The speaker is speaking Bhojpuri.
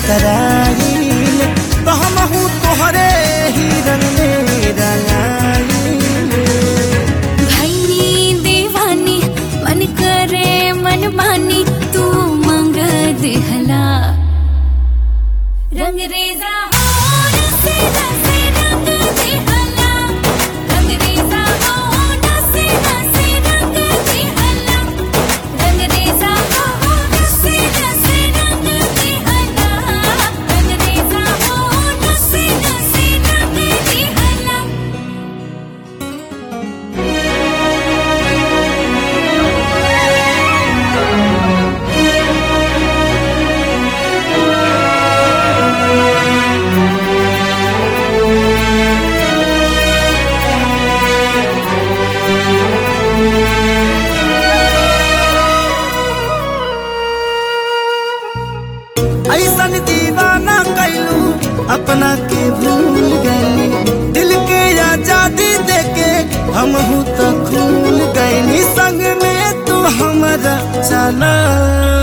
गतराइल तो हमहू तोहरे ही रंग में रंगाइल भैनी दीवानी मन करे मन मानी तू मंग दिहला रंग रेजा होठ से रसे रंग दिहला रंग रेजा होठ से रसे रंग दिहला रंग रेजा होठ से रसे रंग दिहला रंग रेजा होठ से रसे रंग दिहला ऐसन दीवाना कैलू अपना के भूल गई दिल के आजादी देके हम तो खूल गई संग में तू हमारा चला